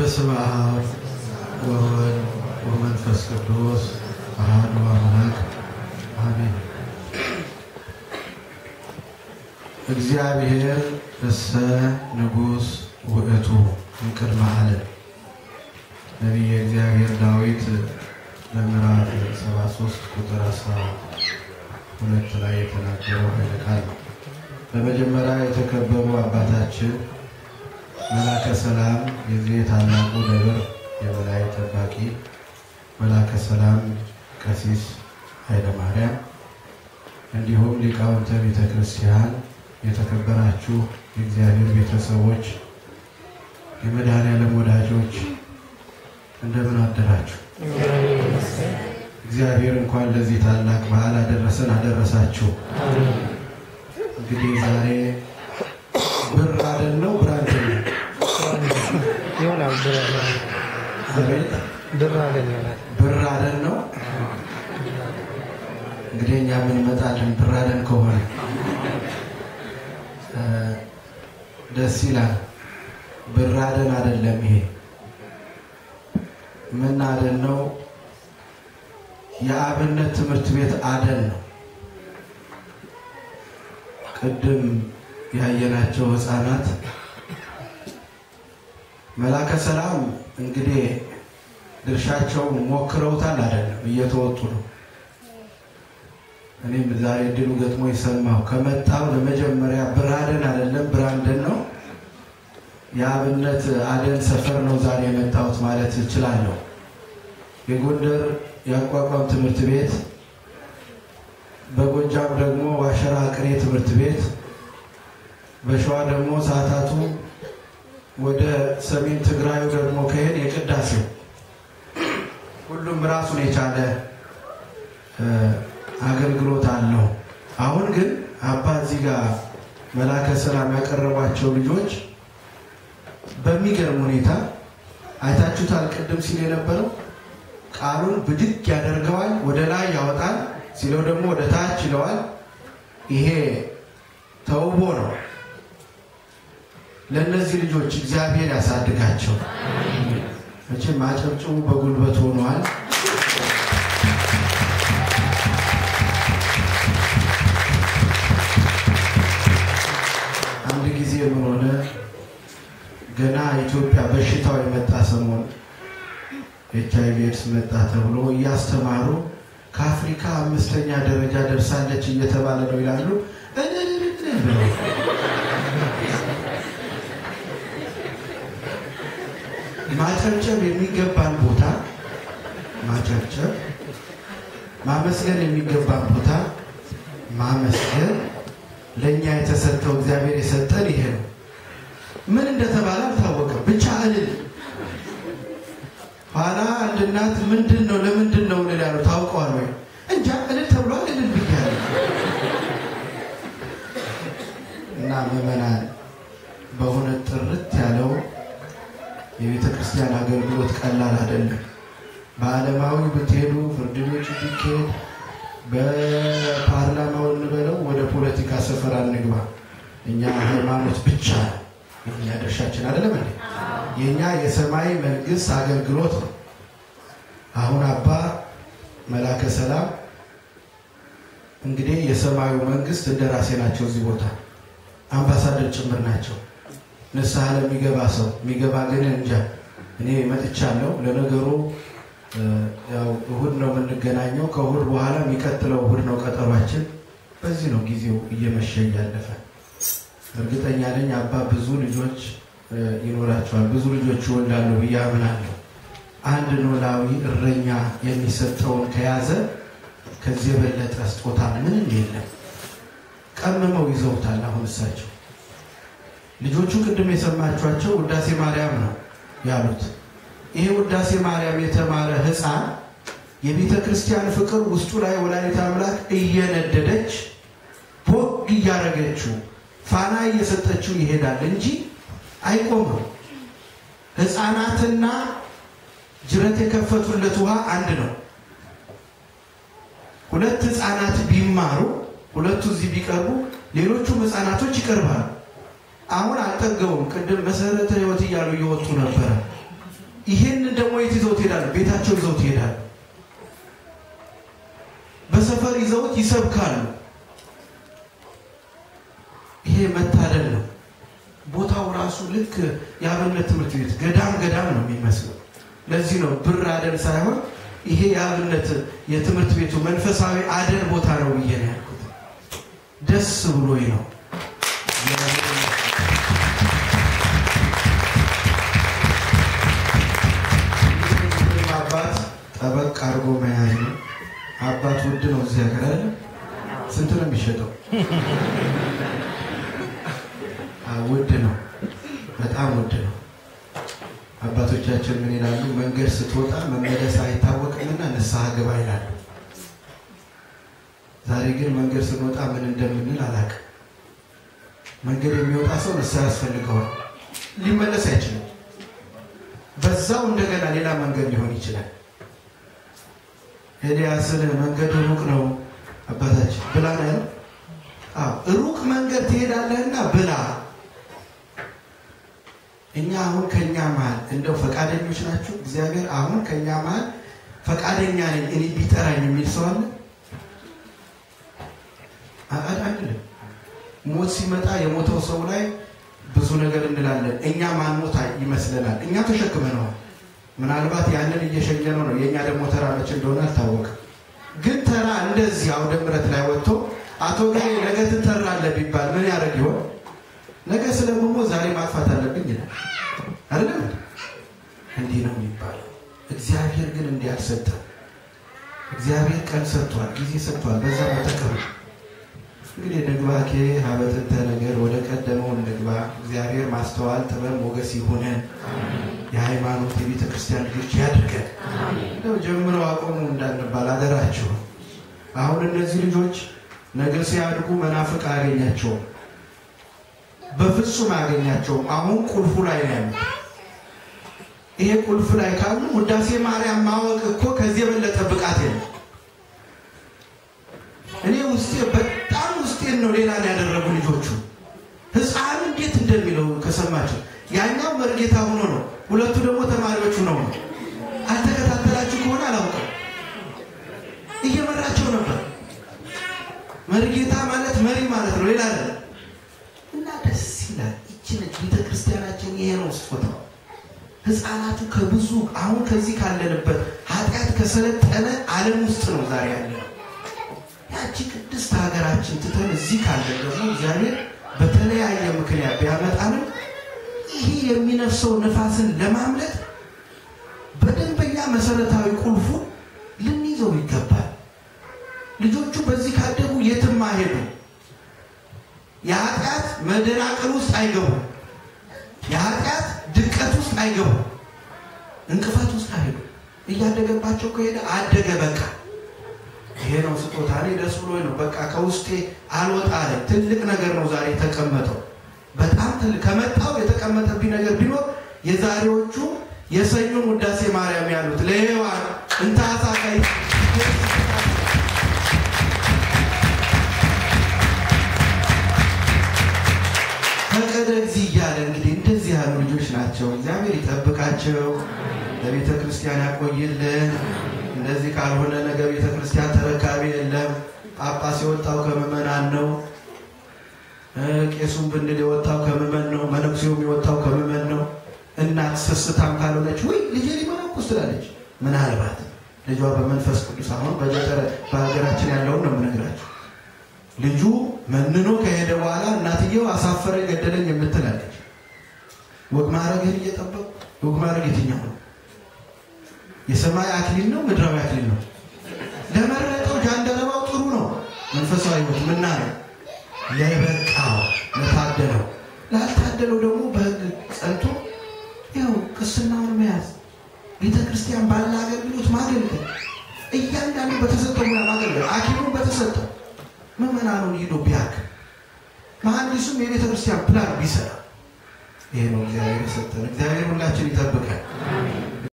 በስመ አብ ወወልድ ወመንፈስ ቅዱስ አሐዱ አምላክ አሜን። እግዚአብሔር እሰ ንጉሥ ውእቱ እምቅድመ ዓለም ነቢየ እግዚአብሔር ዳዊት በምዕራፍ 73 ቁጥር 12 ላይ የተናገረው ኃይለ ቃል ነው። በመጀመሪያ የተከበሩ አባታችን መላከ ሰላም የዚህ ታላቁ ደብር የበላይ ጠባቂ መላከ ሰላም ቀሲስ ኃይለ ማርያም እንዲሁም ሊቃውንተ ቤተ ክርስቲያን፣ የተከበራችሁ የእግዚአብሔር ቤተሰቦች፣ የመድኃኔዓለም ወዳጆች እንደምን አደራችሁ? እግዚአብሔር እንኳን ለዚህ ታላቅ በዓል አደረሰን አደረሳችሁ። እንግዲህ ዛሬ ብር አይደል ነው ብራንድ ነው ይሆናል ብር አቤት ብር አለን ይሆናል። ብር አይደል ነው እንግዲህ እኛ ምን እንመጣለን ብር አይደል ከሆነ እ ደስ ይላል። ብር አይደል አይደለም ይሄ ምን አደን ነው? የአብነት ትምህርት ቤት አደን ነው። ቅድም ያየናቸው ህፃናት መላከ ሰላም እንግዲህ ድርሻቸውን ሞክረውታል አይደለም፣ እየተወጡ ነው። እኔም ዛሬ ድሉ ገጥሞ የሰማው ከመጣው ለመጀመሪያ ብራደን አይደለም ብራንደን ነው። የአብነት አደን ሰፈር ነው ዛሬ የመጣሁት ማለት እችላለሁ። የጎንደር የአቋቋም ትምህርት ቤት፣ በጎጃም ደግሞ ዋሸራ ቅኔ ትምህርት ቤት፣ በሸዋ ደግሞ ሰዓታቱ ወደ ሰሜን ትግራዩ ደግሞ ከሄድ የቅዳሴው ሁሉም ራሱን የቻለ አገልግሎት አለው። አሁን ግን አባ እዚህ ጋር መላከ ሰላም ያቀረቧቸው ልጆች በሚገርም ሁኔታ አይታችሁታል። ቅድም ሲል የነበረው ቃሉን ብድግ ያደርገዋል፣ ወደ ላይ ያወጣል፣ ሲለው ደግሞ ወደ ታች ይለዋል። ይሄ ተውቦ ነው። ለእነዚህ ልጆች እግዚአብሔር ያሳድጋቸው። መቼም አጨብጭቡ በጉልበት ሆነዋል። አንድ ጊዜ ምን ሆነ? ገና ኢትዮጵያ በሽታው የመጣ ሰሞን ኤች አይ ቪ ኤድስ መጣ ተብሎ እያስተማሩ ከአፍሪካ አምስተኛ ደረጃ ደርሳለች እየተባለ ነው ይላሉ። ማጨብጨብ የሚገባን ቦታ ማጨብጨብ፣ ማመስገን የሚገባን ቦታ ማመስገን፣ ለእኛ የተሰጠው እግዚአብሔር የሰጠን ይሄ ነው። ምን እንደተባለ አልታወቀም፣ ብቻ እልል። ኋላ አንድ እናት ምንድን ነው ለምንድን ነው እልል ያለው ታውቀዋል ወይ? እንጃ እልል ተብሏል፣ እልል ብያለሁ። እና ምዕመናን በእውነት ጥርት ያለው የቤተ ክርስቲያን አገልግሎት ቀላል አይደለም። በዓለማዊ ብትሄዱ ፍርድ ቤት ቢካሄድ በፓርላማው እንበለው ወደ ፖለቲካ ሰፈር አንግባ። እኛ ሃይማኖት ብቻ ነው የእኛ ድርሻችን አይደለም እንዴ? የእኛ የሰማይ መንግስት አገልግሎት ነው። አሁን አባ መላከ ሰላም እንግዲህ የሰማዩ መንግስት እንደራሴ ናቸው። እዚህ ቦታ አምባሳደር ጭምር ናቸው። ንስሐ ለሚገባ ሰው የሚገባ ግን እንጃ። እኔ መጥቻለሁ። ለነገሩ ያው እሁድ ነው የምንገናኘው። ከእሁድ በኋላ የሚቀጥለው እሁድ ነው ቀጠሯችን። በዚህ ነው ጊዜው እየመሸ እያለፈ እርግጠኛ ነኝ አባ ብዙ ልጆች ይኖራቸዋል። ብዙ ልጆች ይወልዳሉ ብዬ አምናለሁ። አንድ ኖላዊ እረኛ የሚሰጠውን ከያዘ ከዚህ የበለጠ ስጦታ ምንም የለም። ቀምመው ይዘውታል። አሁን እሳቸው ልጆቹ ቅድም የሰማችኋቸው ውዳሴ ማርያም ነው ያሉት። ይሄ ውዳሴ ማርያም የተማረ ሕፃን የቤተ ክርስቲያን ፍቅር ውስጡ ላይ ወላዲተ አምላክ እየነደደች ቦግ እያረገችው ፋና እየሰጠችው ይሄዳል እንጂ አይቆምም። ሕፃናትና ጅረት የከፈቱለት ውሃ አንድ ነው። ሁለት ሕፃናት ቢማሩ ሁለቱ እዚህ ቢቀርቡ ሌሎቹም ሕፃናቶች ይቀርባሉ። አሁን አልጠገቡም። ቅድም መሰረተ ሕይወት እያሉ እየወጡ ነበረ። ይህንን ደግሞ የት ይዘውት ይሄዳሉ? ቤታቸው ይዘውት ይሄዳሉ። በሰፈር ይዘውት ይሰብካሉ። ይሄ መታደል ነው። ቦታው ራሱ ልክ የአብነት ትምህርት ቤት ገዳም ገዳም ነው የሚመስለው። ለዚህ ነው ብር አደን ሳይሆን ይሄ የአብነት የትምህርት ቤቱ መንፈሳዊ አደን ቦታ ነው ብዬ ነው ያልኩት። ደስ ብሎኝ ነው። አባት ጠበቅ አድርጎ መያዝ ነው። አባት ውድ ነው እዚህ ሀገር አይደለ? ስንት ነው የሚሸጠው? ውድ ነው፣ በጣም ውድ ነው። አባቶቻችን ምን ይላሉ? መንገድ ስትወጣ መመለስ አይታወቅምና ንስሐ ግባ ይላሉ። ዛሬ ግን መንገድ ስንወጣ ምን እንደምንል አላውቅም። መንገድ የሚወጣ ሰው ንስሐ ያስፈልገዋል። ሊመለስ አይችልም። በዛው እንደገና ሌላ መንገድ ሊሆን ይችላል። ኤልያስን መንገድ ሩቅ ነው አባታችን ብላ ነው ያለው። ሩቅ መንገድ ትሄዳለህና ብላ እኛ አሁን ከኛ መሀል እንደው ፈቃደኞች ናችሁ? እግዚአብሔር አሁን ከኛ መሀል ፈቃደኛ ነኝ እኔ ቢጠራኝ የሚል ሰው አለ? አንልም። ሞት ሲመጣ የሞተው ሰው ላይ ብዙ ነገር እንላለን። እኛ ማንሞት ይመስለናል። እኛ ተሸክመነዋል። ምናልባት ያንን እየሸኘነው ነው። የእኛ ደግሞ ተራ መቼ እንደሆነ አልታወቅም። ግን ተራ እንደዚህ አውደ ምሕረት ላይ ወጥቶ አቶ ገሌ ነገ ትጠራለህ ቢባል ምን ያደርግ ይሆን? ነገ ስለምሞት ዛሬ ማጥፋት አለብኝ ይላል አይደለም? እንዲህ ነው የሚባለው። እግዚአብሔር ግን እንዲህ አልሰጠም። እግዚአብሔር ቀን ሰጥቷል፣ ጊዜ ሰጥቷል። በዛ መጠቀም እንግዲህ ንግባኬ ሀበትንተ ነገር ወደ ቀደመው እንግባ። እግዚአብሔር ማስተዋል፣ ጥበብ፣ ሞገስ ይሁነን። የሃይማኖት የቤተ ክርስቲያን ልጆች ያድርገን። እንደው ጀምረው አቆሙ እንዳንባል አደራቸው። አሁን እነዚህ ልጆች ነገ ሲያድጉ መናፍቅ አያገኛቸውም፣ በፍጹም አያገኛቸውም። አሁን ቁልፉ ላይ ነው ያሉት። ይሄ ቁልፍ ላይ ካሉ ውዳሴ ማርያም ማወቅ እኮ ከዚህ የበለጠ ብቃት የለም። እኔ ውስጤ በጣም ውስጤን ነው ሌላ ያደረጉ ልጆቹ ህፃኑ እንዴት እንደሚለው ከሰማቸው ያኛው መርጌታ ሆኖ ነው፣ ሁለቱ ደግሞ ተማሪዎቹ ነው ነው። አልተከታተላችሁ ከሆነ አላውቅም፣ እየመራቸው ነበር። መርጌታ ማለት መሪ ማለት ነው፣ ሌላ አይደለም። እና ደስ ይላል። ይችን ቤተ ክርስቲያናችን ይሄ ነው ስጦታው። ህፃናቱ ከብዙ አሁን ከዚህ ካለንበት ኃጢአት ከሰለጠነ ዓለም ውስጥ ነው ዛሬ ያለ ያቺ ቅድስት ሀገራችን ትተን እዚህ ካለን ደግሞ እግዚአብሔር በተለያየ ምክንያት ቢያመጣንም ይሄ የሚነፍሰው ነፋስን ለማምለጥ በደንበኛ መሰረታዊ ቁልፉ ልንይዘው ይገባል። ልጆቹ በዚህ ካደጉ የትም አይሄዱ። የኃጢአት መደናቀል ውስጥ አይገቡም። የኃጢአት ድቀት ውስጥ አይገቡም። እንቅፋት ውስጥ አይሄዱ። እያደገባቸው ከሄደ አደገ በቃ። ይሄ ነው ስጦታ። እኔ ደስ ብሎኝ ነው በቃ ከውስጤ አልወጣ አለ። ትልቅ ነገር ነው ዛሬ የተቀመጠው። በጣም ትልቅ ከመጣው የተቀመጠብኝ ነገር ቢኖር የዛሬዎቹ የሰኞን ውዳሴ ማርያም ያሉት ለሔዋን እንታሳቀይ ፈቀደ እግዚእ እያለ እንግዲህ እንደዚህ ያሉ ልጆች ናቸው። እግዚአብሔር ይጠብቃቸው፣ ለቤተ ክርስቲያን ያቆይልን። እንደዚህ ካልሆነ ነገ ቤተ ክርስቲያን ተረካቢ የለም። ጳጳስ የወጣው ከምዕመናን ነው። ቄሱም ብንል የወጣው ከምዕመን ነው። መነኩሴውም የወጣው ከምዕመን ነው። እናት ስስታም ካልሆነች ወይ ልጄ ሊመነኩስ ትላለች። ምናልባት ልጇ በመንፈስ ቅዱስ አሁን በገጠር በሀገራችን ያለውን ነው የምነግራቸው። ልጁ መንኖ ከሄደ በኋላ እናትየው አሳፈረኝ ገደለኝ የምትላለች። ወግ ማዕረግህን እየጠበቁ ወግ ማዕረግ የትኛው ነው? የሰማይ አክሊል ነው? ምድራዊ አክሊል ነው? ለመረጠው ጃንደረባው ጥሩ ነው። መንፈሳዊ ሕይወት ምናየው ለበቃው ለታደለው፣ ላልታደለው ደግሞ በሕግ ጸንቶ ያው ቅስናውን መያዝ ቤተ ክርስቲያን ባለ አገልግሎት ማገልገል፣ እያንዳንዱ በተሰጠው ሙያ ማገልገል፣ አኪሙን በተሰጠው ምዕመናኑን ሂዶ ቢያክ መሐንዲሱም የቤተ ክርስቲያን ፕላን ቢሰራ ይሄ ነው እግዚአብሔር የሰጠን። እግዚአብሔር ሁላችን ይጠብቃል።